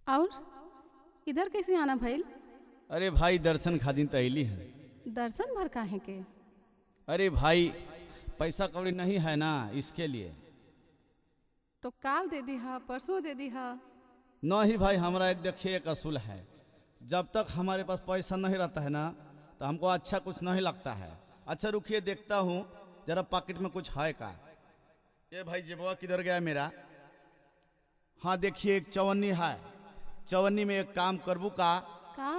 और इधर कैसे आना भइल अरे भाई दर्शन खातिर तो अली है दर्शन भर काहे के अरे भाई पैसा कौड़ी नहीं है ना इसके लिए तो काल दे दीहा परसों दे दीहा नहीं भाई हमारा एक देखिए एक असूल है जब तक हमारे पास पैसा नहीं रहता है ना तो हमको अच्छा कुछ नहीं लगता है अच्छा रुकिए देखता हूँ जरा पॉकेट में कुछ है का ये भाई जेबुआ किधर गया मेरा हाँ देखिए एक चवन्नी है चवन्नी में एक काम करबू का का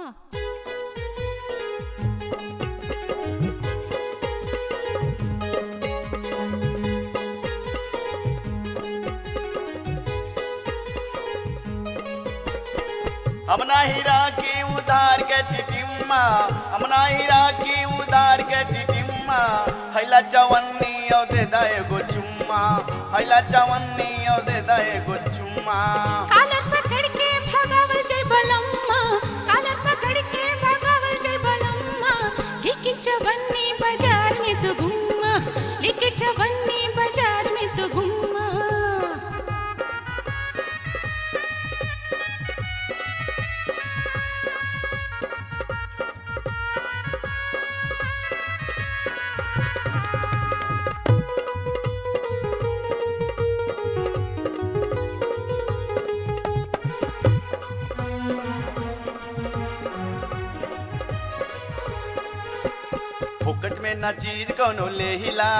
हमना हीरा की उधार के टिटिम्मा हमना हीरा की उधार के टिटिम्मा हैला चवन्नी और दे दा एगो चुम्मा हैला चवन्नी और दे दा एगो चुम्मा कालर पकड़ के भगावल जय बलम्मा कालर पकड़ के भगावल जय बलम्मा लिखी चवन्नी बाजार में तो घुम्मा लिखी चवन्नी बाजार में तो घुम्मा फुकट में ना चीज कोनो ले हिला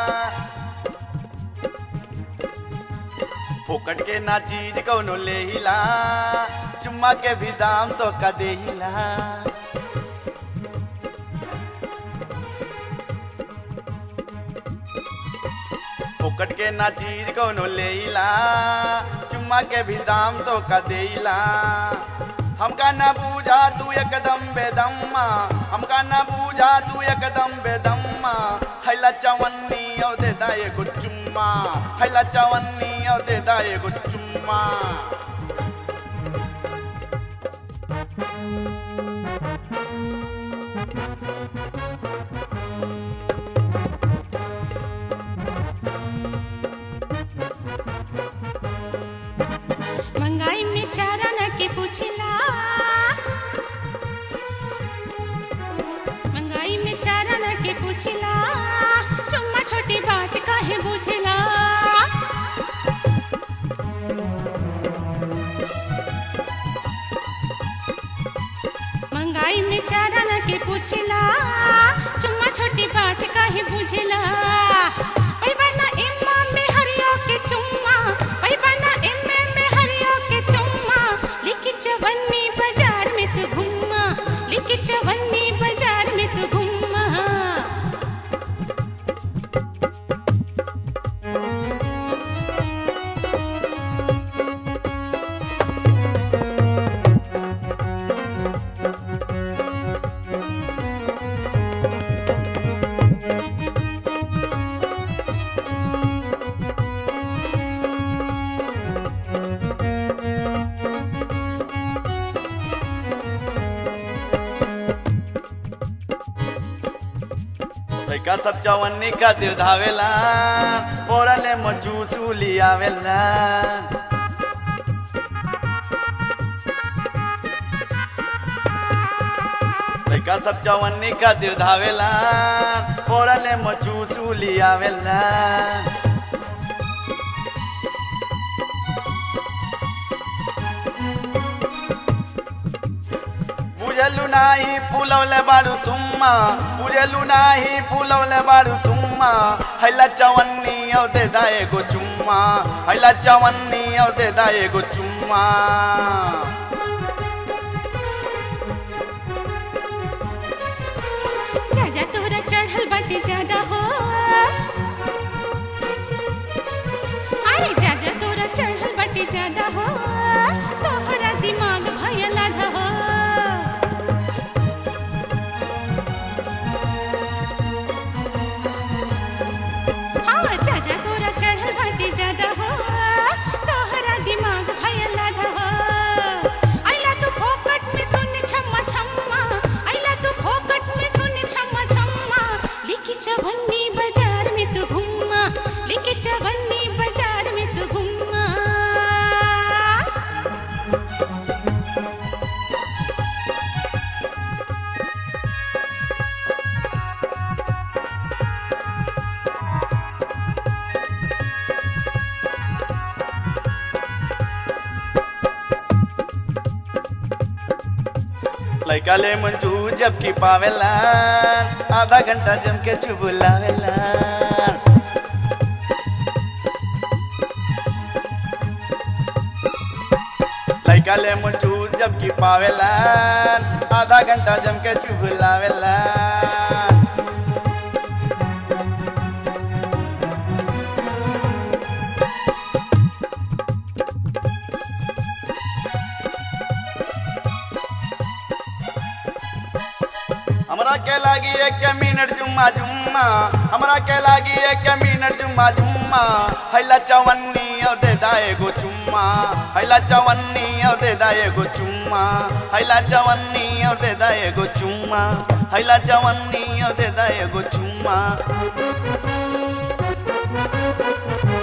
फुकट के ना चीज कोनो ले हिला चुम्मा के भी दाम तो का दे हिला फुकट के ना चीज कोनो ले हिला चुम्मा के भी दाम तो का दे हिला हमका न बूझा तू एकदम बेदम्मा हमका न बूझा तू एकदम बेदम्मा हैला चवन्नी औ दे दा एगो चुम्मा हैला चवन्नी औ दे दा एगो चुम्मा मंगाई में चारा न के पूछला मंगाई में चारा न के पूछला चुम्मा छोटी बात काहे बुझला मंगाई में चारा न के पूछला चुम्मा छोटी बात काहे बुझला ओई बना इम्मा में हरियो के चुम्मा ओई बना इम्मे में हरियो के चुम्मा लिखी चवन्नी बाजार में तू घुम्मा लिखी चवन्नी बाजार में तू घुम्मा लइका सब चवन्नी खातिर धावेला ओरले मजूसू लियावेला लइका सब चवन्नी खातिर धावेला ओरले मजूसू लियावेला बुझलु नाही फुलवले बारू तुम्मा बुझलु नाही फुलवले बारू तुम्मा हैला चवन्नी औ दे दा एगो चुम्मा हैला चवन्नी औ दे दा एगो चुम्मा जाजा तोरा चढ़ल बाटे ज्यादा हो अरे जाजा तोरा चढ़ल बाटे ज्यादा हो तोहरा दिमाग भयल आधा हो हाँ जाजा तोरा चढ़ल बाटे ज्यादा हो तोहरा दिमाग भयल आधा हो आइला तू फोकट में सुन छम्मा छम्मा आइला तू फोकट में सुन छम्मा छम्मा लिखी चवन्नी बाजार में तू घुम्मा लिखी चवन्नी बाजार में तू घुम्मा लैका ले मंचू जबकि पावेला आधा घंटा जम के चुबुलावेला लैका ले मंचू जबकि पावेला आधा घंटा जम के चुबुलावेला हमरा के लागी एक मिनट जुम्मा जुम्मा हमरा के लागी एक मिनट जुम्मा जुम्मा हैला चवन्नी और दे दाए गो चुम्मा हैला चवन्नी और दे दाए गो चुम्मा हैला चवन्नी और दे दाए गो चुम्मा हैला चवन्नी और दे दाए गो चुम्मा